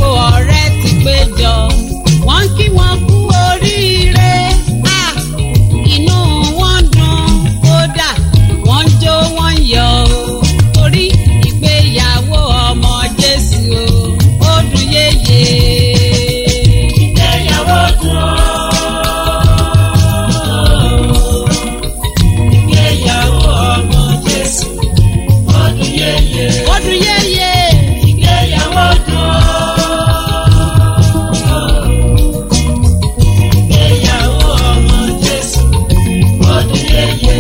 gbogbo ọ̀rẹ́ ti péjọ wọ́n kí wọn kú oríire Ah, inú wọn dùn kódà wọ́n jó wọ́n yọ̀ o torí ìgbéyàwó ọmọ Jésù o ó dùn yéye. ìgbéyàwó dùn ó. ìgbéyàwó ọmọ Jésù ọdún yẹyẹ. ó dùn yéye. ìgbéyàwó dùn ó. ìgbéyàwó ọmọ Jésù ọdún yẹyẹ.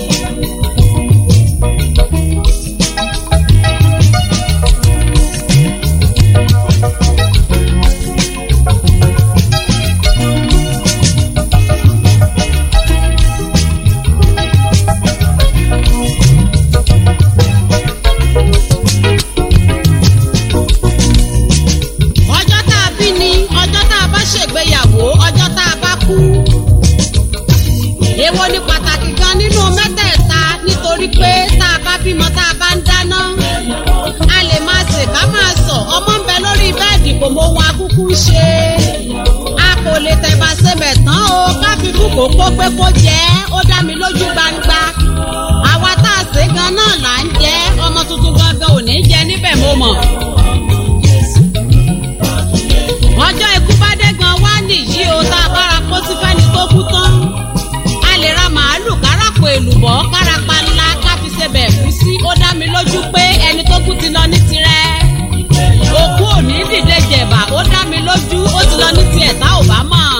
ọjọ́ tá a bí ni ọjọ́ tá a bá ṣègbéyàwó ọjọ́ tá a bá kú. èwo ni pàtàkì gan nínú mẹ́tẹ̀ẹ̀ta nítorí pé tá a bá bímọ tá a bá ń dáná. a lè máa sè ká máa sọ ọmọ ń bẹ lórí bẹ́ẹ̀dì kò mọ ohun akúkú ń ṣe. a kò lè tẹ̀bà sebẹ̀ tán o ká fi kú kókó pé kó jẹ́ ó dá mi lójú gbangba. àwa tá a sè gan náà là ń jẹ́ ọmọ tuntun gangan ò ní jẹ níbẹ̀ mo mọ̀. ọjọ́ ikú bá dé gan wá nìyí o tá a bára kó sí fẹ́ni tó kú tán. a lè ra màálù káràpò èlùbọ́ kárapa ńlá ká fi ṣe bẹ̀ kú sí ó dá mi lójú pé ẹni tó kú ti lọ ní tirẹ̀. òkú ò ní dìde jẹ̀bà ó dá mi lójú ó ti lọ ní tiẹ̀ tá ò bá mọ̀.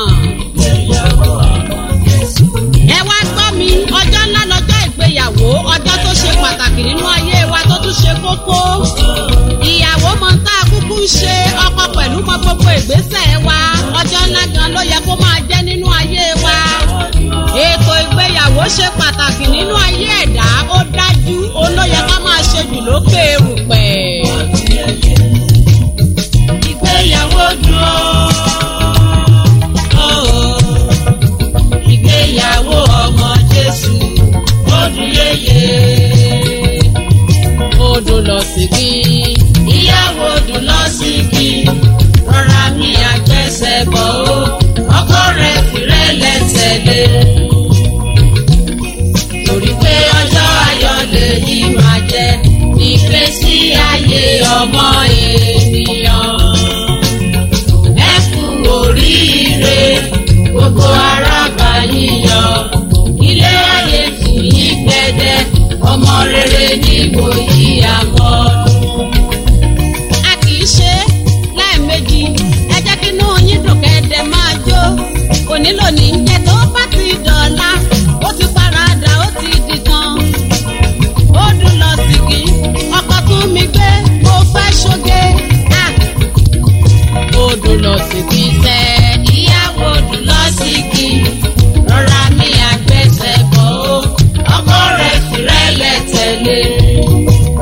ẹ wá gbọ́ mi ọjọ́ ńlá lọ́jọ́ ìgbéyàwó ọjọ́ tó ṣe pàtàkì nínú ayé wa tó tún ṣe kókó ìyàwó mọ tá a kúkú ń ṣe ọkọ pẹ̀lú mọ gbogbo ìgbésẹ̀ wa ọjọ́ ńlá gan ló yẹ kó máa jẹ́ nínú ayé wa ètò ìgbéyàwó ṣe pàtàkì nínú ayé ẹ̀dá ó dájú òun ló yẹ ká máa ṣe jù lókè erùpẹ̀. ìgbéyàwó dùn ó. ìgbéyàwó ọmọ Jésù ọdún yẹyẹ. odò lọ sí kí ìyàwó dùn lọ sí kí rọra mi àgbẹ̀sẹ̀ bọ̀ ó ọkọ rẹ̀ fìrẹ́lẹ̀ tẹ̀lé. torí pé ọjọ́ ayọ̀ lèyí máa jẹ́ ìgbésí ayé ọmọ ènìyàn. ẹ kú oríire gbogbo arábà yíyọ ilé ayé tù yí gbẹdẹ ọmọ rere níbo yí àmọ́. a kì í ṣe lẹ́ẹ̀mejì ẹ jẹ́ kí inú yín dùn kẹ́ẹ̀dẹ̀ máa jó òní lónìí jẹ́ tó bá ti dọ̀la ó ti paradà ó ti di tán ó dùn lọ sìgì ọkọ̀ tún mi gbé mo fẹ́ ṣoge Ah! ó dùn lọ sìgì sẹ́ ìyàwó dùn lọ sí kí rọra mi àgbẹ̀sẹ̀ bọ̀ ó ọkọ rẹ̀ fìrẹ́lẹ̀ tẹ̀lé.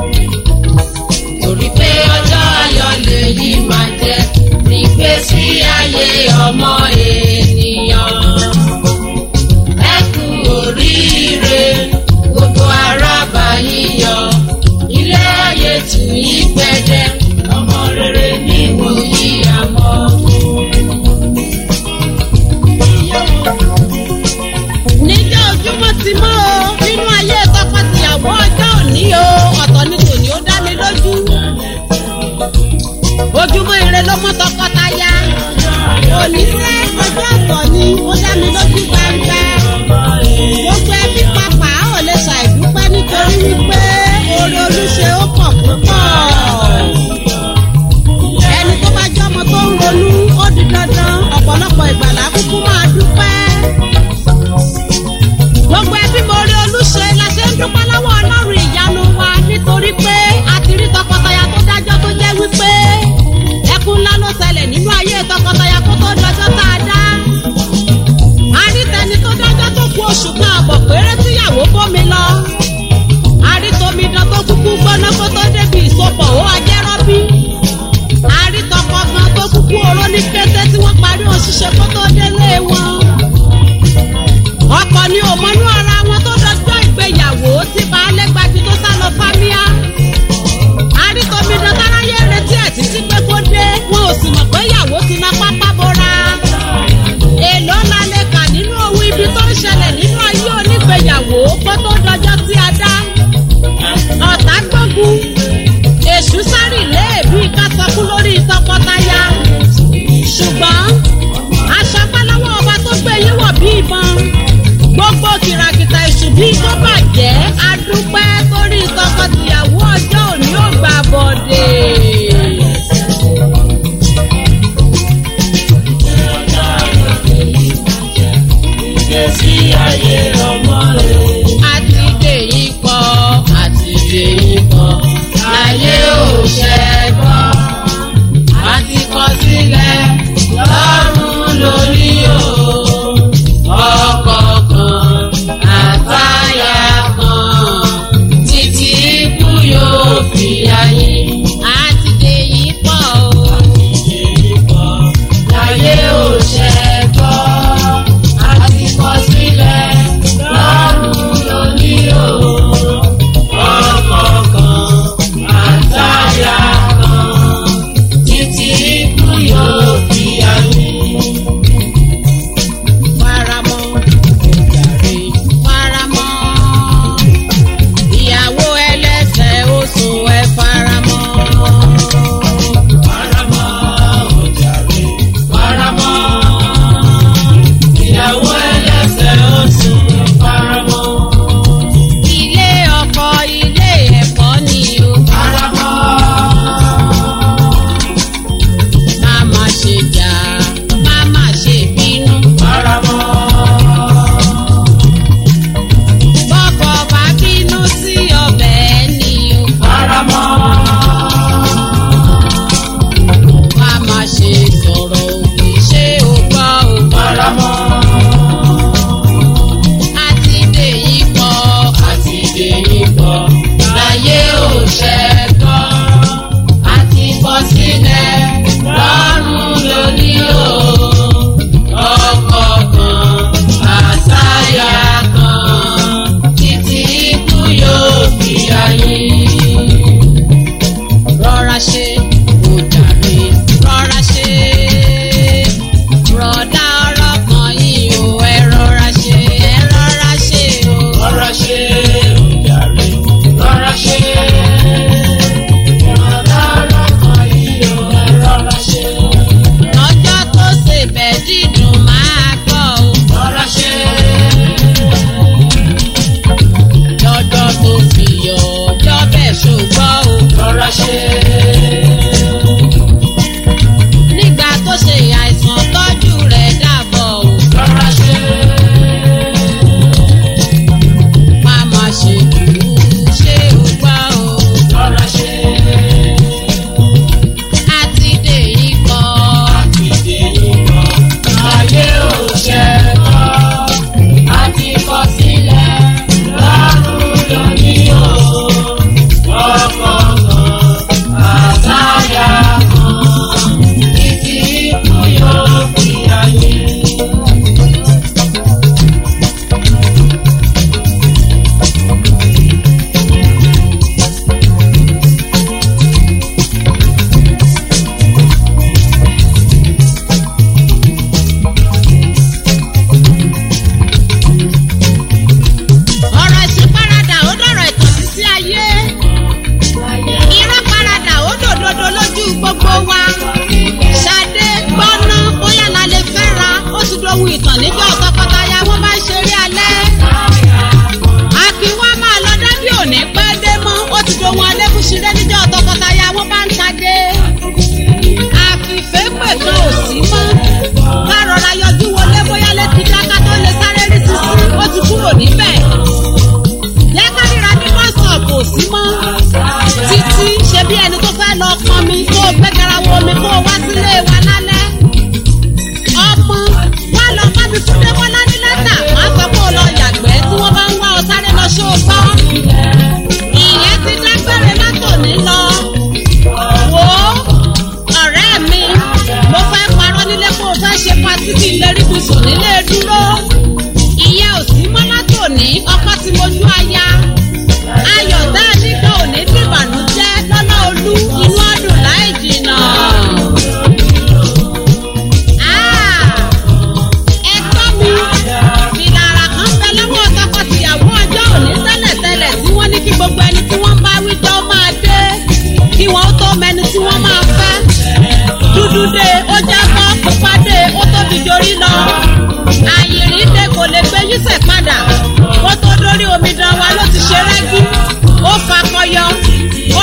kó tó dọjọ́ tí a dá ọ̀tá gbógun èṣù sáré léèbí kásọkú lórí tọkọtaya ṣùgbọ́n aṣọ pálọ́wọ́ ọba tó gbé yín wọ̀ bí ìbọn gbogbo kìràkìtà èṣù bí tó bàjẹ́ adúpẹ́ torí tọkọtìyàwó ọjọ́ òní ò gbà bọ̀dẹ̀. ìgbésí ayé ọmọ rẹ̀. àti dèyí pọ̀ àti dèyí pọ̀ láyé ò ṣẹ́gbọ́ àti kọ sílẹ̀ lọ́rùn lórí o ọkọ̀ kan àtàyà kan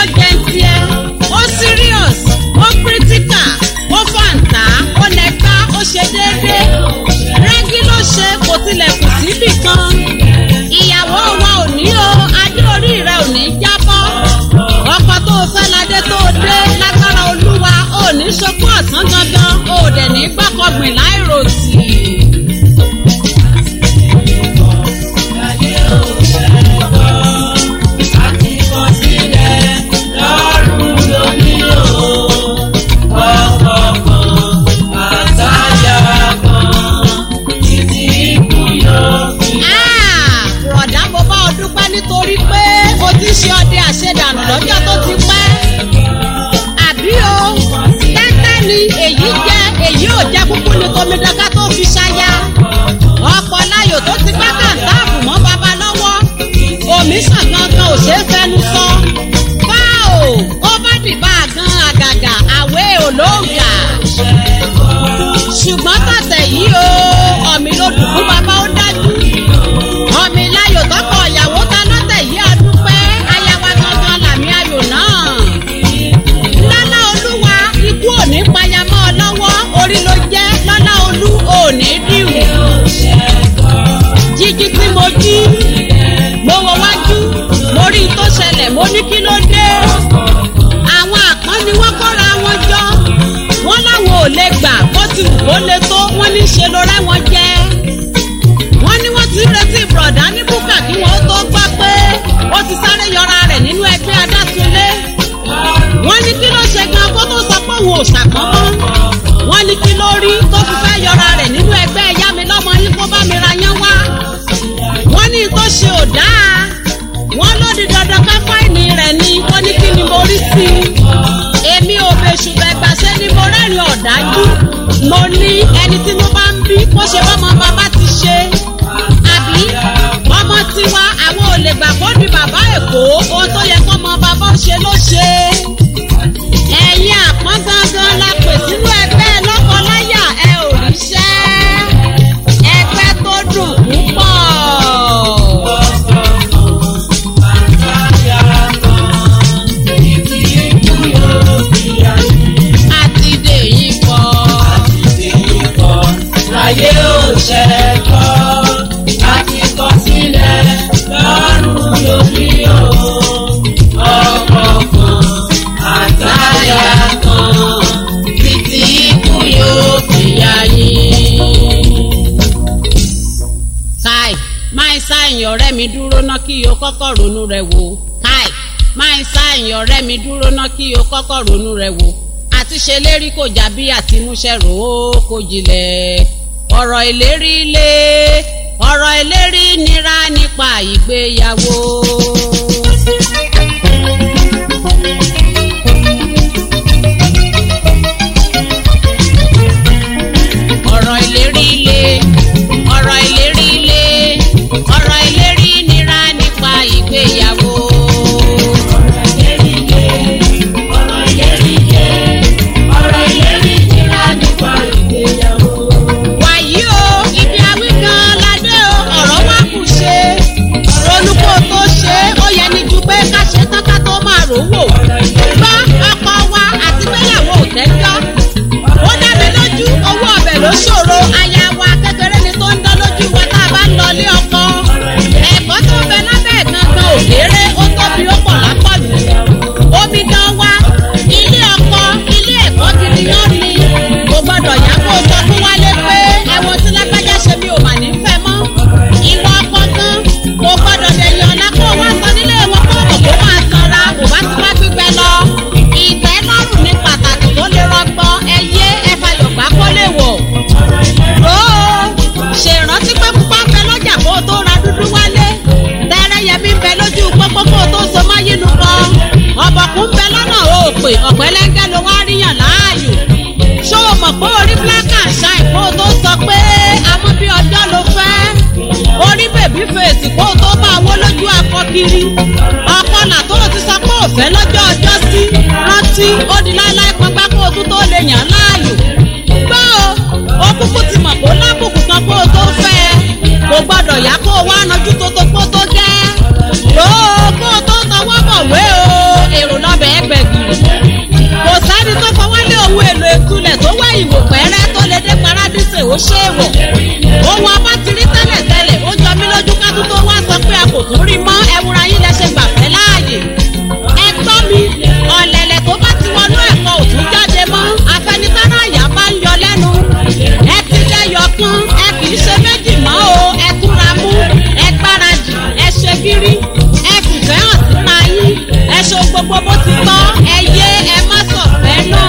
jẹ ń tiẹ̀ ó serious ó critical ó fàǹtà ó lẹ́gbá ó ṣe déédéé rẹ́gí ló ṣe kò tilẹ̀ kù síbì kan ìyàwó wa ò ní o adé orí rẹ ò ní jábọ́ ọkọ tó fẹ́ ládé tó dé lágbára olúwa ò ní ṣokú ọ̀sán gangan ò dẹ̀ ní gbọ́kọ̀gbìn láìròtì. Ah, bùrọ̀dá mo bá ọ dúpẹ́ nítorí pé o ti ṣe ọdẹ àṣedànù lọ́jọ́ tó ti pẹ́. àbí o tẹ́tẹ́ ni èyí jẹ́ èyí ò jẹ́ kúkú ní tomidọ́ká tó fi ṣaya. ọ̀pọ̀ láyò tó ti gbá kàńtáàbù mọ́ baba lọ́wọ́. omi sàn gangan ò ṣeé fẹnu sọ. báò ó bá dìbà gan àgàgà àwẹ̀ olóògà. ṣùgbọ́n tọ̀tẹ̀ yìí o ọ̀mì ló dùn fún baba ó dájú ọmọ iláyò tọkọ ìyàwó ta lọ́tẹ̀ yìí adúpẹ́ ayawa gangan làmì ayò náà. lọ́lá olúwa ikú òní payamọ́ ọ lọ́wọ́ orí ló jẹ́ lọ́lá olú òní dìrù. jíjí tí mo jí mo wọ wájú mo rí i tó ṣẹlẹ̀ mo ní kí ló dé. àwọn àpọ́n ni wọ́n kọ́ra wọn jọ wọ́n láwọn ò lè gbà bó ti wù kó le tó wọ́n ní ṣe ló rẹ́ wọn jẹ́ wọ́n ní wọ́n ti ń retí bùrọ̀dá ní búkà kí wọ́n tó gbọ́ pé ó ti sáré yọra rẹ̀ nínú ẹgbẹ́ adásúnlé. wọ́n ní kí ló ṣe gan kó tó sọ pé òun ò ṣàpọ́nmọ́. wọ́n ní kí ló rí tó fi fẹ́ yọra rẹ̀ nínú ẹgbẹ́ ẹ̀yá mi lọ́mọ yín kó bá mi ra yán wá. wọ́n ní tó ṣe ò dáa. wọ́n ló di dandan ká fáìní rẹ̀ ni wọ́n ní kí ni mo rí sí i. èmi ò fèsù bẹ̀gbàṣẹ́ ni mo rẹ́rìn ọ̀dájú. mo ní ẹni tí mo bá ń bí kó ṣe bọ́mọ bàbá ti ṣe àbí ọmọ tiwa àwọn ò lè gbà kó di bàbá èkó ohun tó yẹ kó mọ bàbá ṣe ló ṣe. ẹ̀yin àpọ́n gangan la pè sínú ẹgbẹ́ lọ́kọláyà ẹ ò ríṣẹ́ ẹgbẹ́ tó dùn púpọ̀. àti dèyí kọ́. Láyé ò ṣẹ̀kọ́, àti kọ sílẹ̀ lọ́rùn lórí o. Ọkọ̀ kan, àtàyà kan, títí ikú yóò fi yá yín. káì máa sáyìn ọ̀rẹ́ mi dúró ná kí o kọ́kọ́ ronú rẹ wò káì máa sáyìn ọ̀rẹ́ mi dúró ná kí o kọ́kọ́ ronú rẹ wò àti ṣe lérí kò já bí àti múṣẹ́ rò ó kò jìnlẹ̀ ọ̀rọ̀ ìlérí lé ọ̀rọ̀ ìlérí nira nípa ìgbéyàwó. ọ̀rọ̀ ìlérí lé ọ̀rọ̀ ìlérí lé ọ̀rọ̀ ìlérí nira nípa ìgbéyàwó. Ọ̀rọ̀ ìlérí lé, ọ̀rọ̀ ìlérí lé, ọ̀rọ̀ ìlérí nira nípa ìgbéyàwó. wàyí o ibi awí gan ládé o ọ̀rọ̀ wá kù ṣe ronú kó tó ṣe ó ṣe é wọ̀ ohun ọba ti rí tẹ́lẹ̀ tẹ́lẹ̀ ó jọ mí lójú ká tún tó wá sọ pé a kò tún rí mọ́ ẹwúra yín lẹ ṣe gbàfẹ́ láàyè ẹ gbọ́ mi ọ̀lẹ̀lẹ̀ tó bá ti wọnú ẹ̀kọ́ òtún jáde mọ́ afẹnitára àyà bá ń yọ lẹ́nu ẹ ti lẹ́yọ̀ kan ẹ kì í ṣe méjì mọ́ o ẹ túra mú ẹ gbáradì ẹ ṣe gírí ẹ fìfẹ́ hàn síra yín ẹ ṣe gbogbo bó ti tọ́ ẹ yé ẹ má sọ̀fẹ́ náà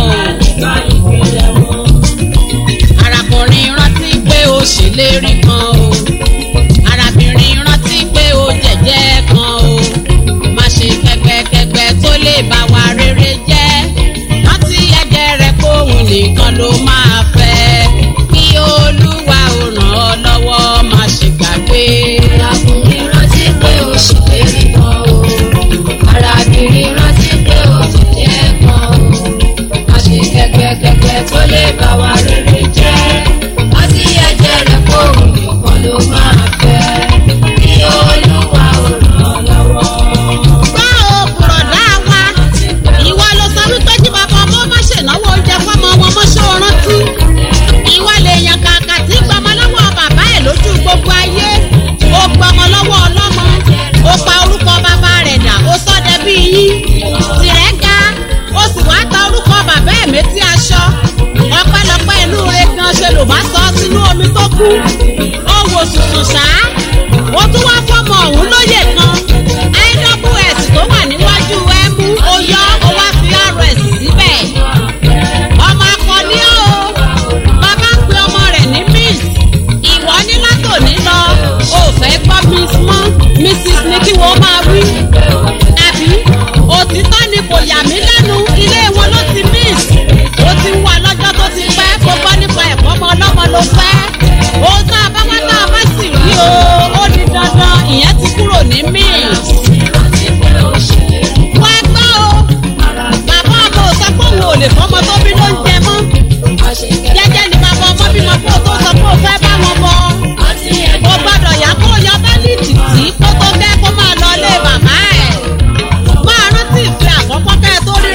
arákùnrin rántí pé ó ṣèlérí kan o arábìnrin rántí pé ó jẹ̀jẹ́ kan o má ṣe kẹgbẹkẹgbẹ tó lè bá wa rere jẹ́ rántí ẹ̀jẹ̀ rẹ̀ kóhun nìkan ló máa fẹ́ kí olúwa ò ràn ọ́ lọ́wọ́ má ṣe gbàgbé. Arákùnrin rántí pé ó ṣèlérí kan o. Arábìnrin rántí pé ó jẹ̀jẹ́ kan o. Má ṣe kẹ́kẹ́kẹ́kẹ́ tó lè bá wa rere jẹ́. Rántí ẹ̀jẹ̀ rẹ̀ kó òun nìkan ló máa fẹ́. Kí Olúwa ò ràn ọ́ lọ́wọ́. gbọ́ òkùrọ̀ dá wa ìwọ ló sọ wípé kí bàbá ọmọ má ṣènáwó oúnjẹ fọmọ wọn mọ́ ṣó rántí ìwọ lè yan kàkà tí gbọmọ lọ́wọ́ bàbá ẹ̀ lójú gbogbo ayé ó gbọmọ lọ́wọ́ ọlọ́mọ ó pa orúkọ bàbá rẹ̀ dà ó sọ́dẹ bí yín tìrẹ́ ga ó sì wá ta orúkọ bàbá ẹ̀ méjì aṣọ ọpẹ́lọpẹ́ inú rẹ̀ gan ṣe ló bá sọ sínú omi tó kú ó wò sùsùn ṣáá ó tún wá fọmọ ọ̀hún lóye kan iws tó wà níwájú ẹmú ó yọ ó wá fi rs síbẹ̀ ọmọ akọni ó bàbá ń pe ọmọ rẹ̀ ní miss ìwọ ní látòní lọ ó fẹ́ gbọ́ miss mọ́ mrs ní kí wọ́n máa wí àbí òtítọ́ ni kò yà mí lẹ́nu ilé wọn ló ti miss ó ti ń wà lọ́jọ́ tó ti pẹ́ kó gbọ́ nípa ẹ̀kọ́ ọmọ ọlọ́mọ ló fẹ́ òun tá a bá wá tá a bá sì rí o ó di dandan ìyẹn ti kúrò ní miss Rántí pé ó ṣèlérí wá gbọ́ o bàbá ọmọ ò sọ pé òun ò lè fọmọ tó bí ló ń jẹ mọ́ má ṣe jẹ́jẹ́ ni bàbá ọmọ bímọ kó o tó sọ pé o fẹ́ bá wọn bọ rántí o ẹ̀jẹ̀ gbọ́dọ̀ yá kó o yọ bẹ́líìtì tí kó tó kẹ́ kó máa lọ ilé bàbá ẹ̀ máa rántí ìfẹ́ àkọ́kọ́ kẹ́ ẹ tó rí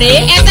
rèé ẹ